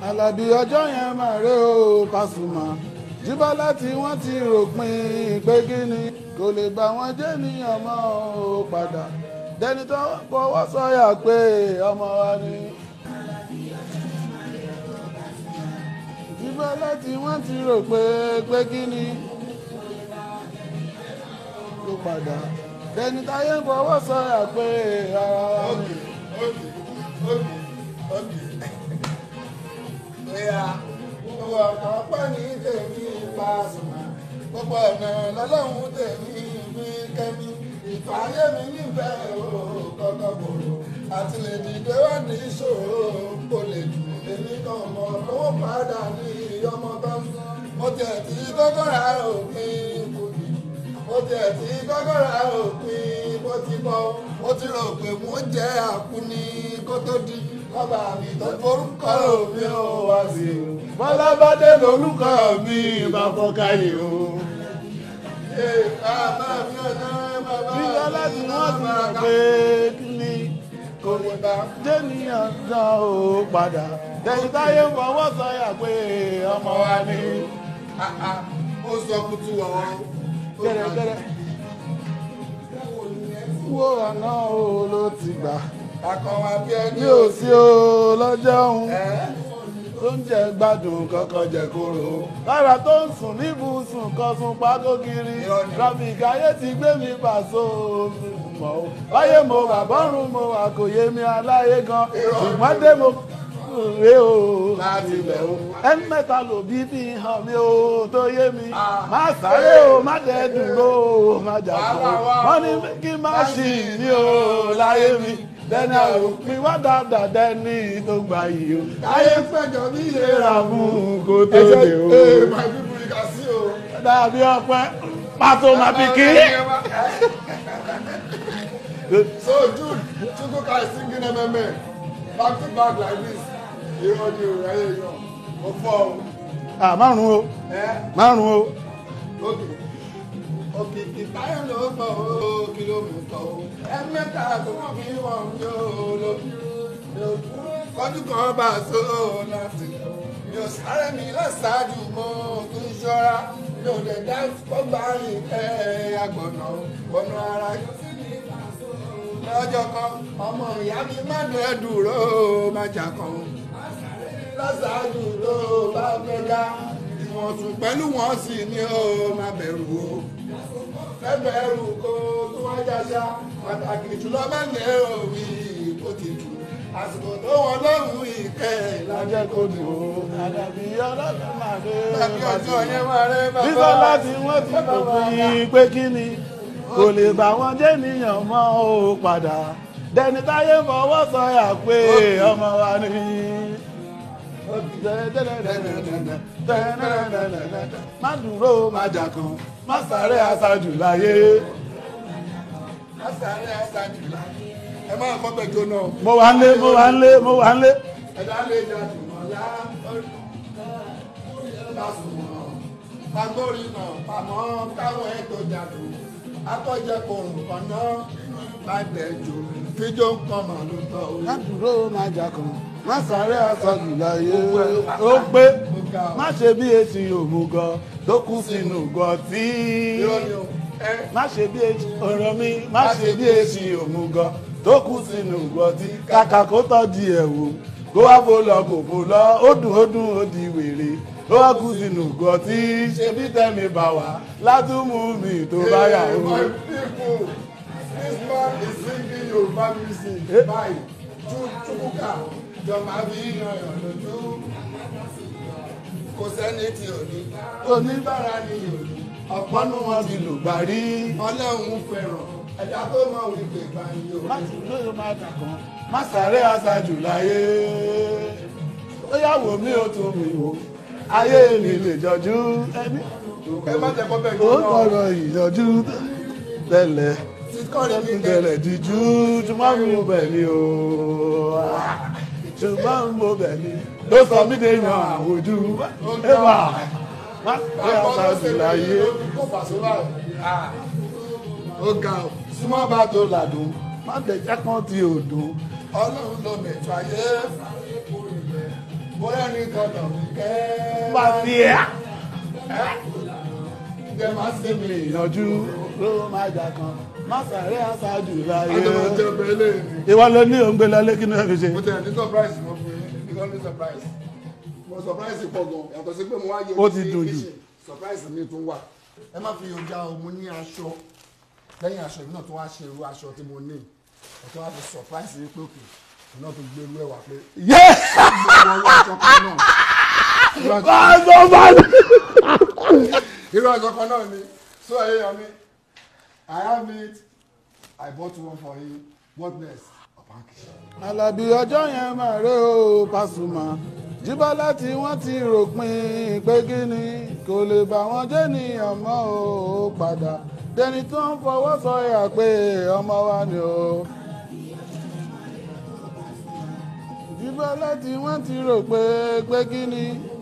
Àlàbí ọjọ́ yẹn máa ré o Pasuma Jíbọ́lá tí wọ́n ti ròpin pé kí ni kò lè bá wọn jẹ́ níyàn mọ́ o padà dẹni tó fọwọ́ sọ́yà pé ọmọ wa ni. Jíbọ́lá tí wọ́n ti rò pé pé kí ni kó padà dẹni táyé ń fọwọ́ sọ́yà pé ara wa ni. Bóyá gbogbo ọ̀nà ọpẹ́ ní tèmi Pasuma. Gbogbo ọ̀nà lọ́lọ́run tèmi fi kẹ́mi. Ìfàyè mi nífẹ̀ẹ́ o kọ́kọ́ kòrò. Àti lè dìde wá ní ìṣòro kò lè jù. Èmi kan mọ̀ lówó padà ní ọmọ tó ń sọ. Mo tiẹ̀ tí kọ́kọ́ ra òpin kò ní. Mo tiẹ̀ tí kọ́kọ́ ra òpin bó ti bọ́. Mo ti rò pé mo jẹ́ àkúni kó tó di kọ́ba mi tó forúkọ mi ò wá sí o. Bọ́lábádé lolúkọ mi bá fọ́káyé o. Ee, bàbá mi ò ná bàbá mi. Jíbọ́lá tí wọ́n ti rò pé kí ni kò lè bá. jẹ́nìyàn dán o padà dẹni táyé ń fọwọ́ sọ́yà pé ọmọ wa ni. Ah, ah, Ó sọ kutu ọ̀rọ̀. Gẹ́rẹ́gẹ́rẹ́ wo àná o ló ti gbà. Akọ̀wá bí ẹni Mi ò sí o lọ́jọ́ òun ẹ́. tó ń jẹ gbádùn kọ́kọ́ jẹ kóró. Lára tó ń sùn níbùsùn kan sùn pákó kiri. Traffic ayé ti gbé mi pàṣọ mọ̀ o. Báyé mo wà bọ́rùn mo wà kò yé mi aláyé gan. Ṣùgbọ́n dé mo rè o láti bẹ̀ o. Ẹni mẹ́ta ló bí fi hàn mí o tó yé mi. Má sáré o, má dẹ̀ dúró o, má jà kó. Wọ́n ní kí má ṣì ní o láyé mi. Dẹ́ni àròpin wá dáadáa dẹ́ni tó gbà yìí o. Ayé ń pẹ̀jọ bí ilé Ṣé ra mú kó tó Ẹ̀jẹ̀ dé o? ee, my people you can see o. Dàbí ọpẹ́ pàtó máa fi kí. So Jude, Chukwuka is singing MMA back to back like this. Irọ́ ni o, ẹ̀yẹ yọ. Mo fọ́ o. À márùn-ún o, Ẹ́ márùn-ún o. òkè. Òkè ìtayọ̀ ló pọ̀ o, kí ló mú tọ̀ o. Ẹ mẹ́ta tó wọ́n fi wọ̀n yóò lò. Kọ́jú kan bá a so láti. Mi ò sáré mi lọ́sàájú mọ́ tó ń ṣọ́ra. Mi ò lè dá fọ́gbà rìn ẹ̀ àgbọ̀nà wọnú ara yóò lọ́jọ́ kan ọmọ ìyá mi má dẹ̀ dúró má jà kan lọ́sàájú ló bá gbẹ́gá ìwọ̀n tún pẹ̀lú wọn sì ni ó má bẹ̀rù o fẹ́bẹ̀rù kó tó wá jáṣá pàtàkì jùlọ mẹ́lẹ̀ òwì kó ti jù àsìkò tó wọn lọ́rùn ìkẹ́ Lájẹ́ kó dùn o. Àdàbí ọlọ́dún máa dé. tàbí ọjọ́ yẹn máa rẹ́ bàbá Bísọ́ láti wọ́n ti kò fún yín pé kí ni kò lè bá wọn jẹ́ níyàn mọ́ o padà. Dẹni táyé ń fọwọ́ sọ̀yà pé ọmọ wa ni. Má dúró má jà kan, má sáré aṣáájú láyé. lásàárẹ̀ àṣàjù ẹ máa kọ́ pẹ̀jọ náà. Mo wà ń lé, mo wà ń lé, mo wà ń lé. ẹ̀dá lè jà jùmọ̀ lá lásùmọ̀ fagbórí náà pamọ́ káwọn ẹ̀ tó jàdù akọ́jẹ́ kòrò kàná lágbẹ̀jọ fíjó ń kàn mà ló tọ́ o. Má dúró má jà kan, má sáré aṣáájú láyé. Ó pé má ṣe bí etí òmùgọ̀ tó kú sínú gọ̀tí. irọ́ ni o ẹ má ṣe bí èsì ọ̀rọ̀ mi má ṣe bí èsì òmùgọ̀ tó kù sínú gọtí kàkà kó tọ́ di ẹ̀wò kó wá fò lọ kò fò lọ ó dùn ó dùn ó di wèrè ó wá kù sínú gọtí ṣe bí tẹ́mi bá wà látúmú mi tó bá yà Hey, ó. my people this man is singing Yorùbá music Eh. by Jude Chukwuka jọba bí yànyàn lójú kò sẹ́ni tí ò ní oníbàárà ni ò ní ọ̀pọ̀nù wọn ti lò gbà rí. ọlọ́run fẹ́ràn ẹ̀dá tó mọ̀ wípé gbàǹjo má ti lóyún má dà kan má sáré aṣáájú láyé ó yà wò mí ó tún mi wò ayé mi lè jọjú ẹni. ẹ má jẹ́ kọ́ bẹ́ẹ̀ ó jọ náà tọrọ ìyànjú tẹ́lẹ̀ sítkọ́ọ̀lì ní kẹ́ tẹ́lẹ̀ díjú ṣùgbọ́n mo bẹ̀ ni o ṣùgbọ́n mo bẹ̀ ni ló sọ mí dé yan àwòjú ẹwà má pẹ́ àṣàjù láyé kó fàṣọ báyìí ó ga ọ súnmọ́ bá tó làdùn má tẹ̀jẹ́ kan tí ò dùn ọlọ́run ló mẹ̀tọ́ ayé bóyá ní kọ̀dọ̀ kẹ́. bá tiẹ̀. Ǹjẹ́ máa ṣe mi? ìyànjú ló máa jà kan má sàárè àṣáájú láyé. Àjọ máa jẹ ọbẹ̀ ilé mi. ìwọ ló ní òǹgbẹ lọlé kí ni wọn fi ṣe. Mo tẹ̀lé ní surprise mo fún yín. Ní kọ́ ní surprise. Mo surprise pọ̀ gan. Yàtọ̀ sí pé mo wá yẹ Ó ti dùn jù. Surprise mi tún wà. Ẹ má fi ọjà o, mo ní aṣọ. Lẹ́yìn aṣọ ìbí náà tó wá ṣe irú aṣọ tí mo ní. Ẹ tó wá fi surprise yín pé òkè. Ìná tó gbé irú ẹ̀ wá pé. yé Mo wọ aṣọ kan náà. Irú aṣọ- máa sọ fún irú aṣọ kan náà ni so ẹ yọ mi i have it i bought one for you what next ọ̀pánkì. alábí ọjọ́ yẹn máa ré o Pasuma jíbọ́lá tí wọ́n ti ròpin pé kí ni kò lè bá wọn jẹ́ nìyàn mọ́ o padà tẹni tó ń fọwọ́ sọ̀yà pé ọmọ wa ni o. jíbọ́lá tí wọ́n ti rò pé pé kí ni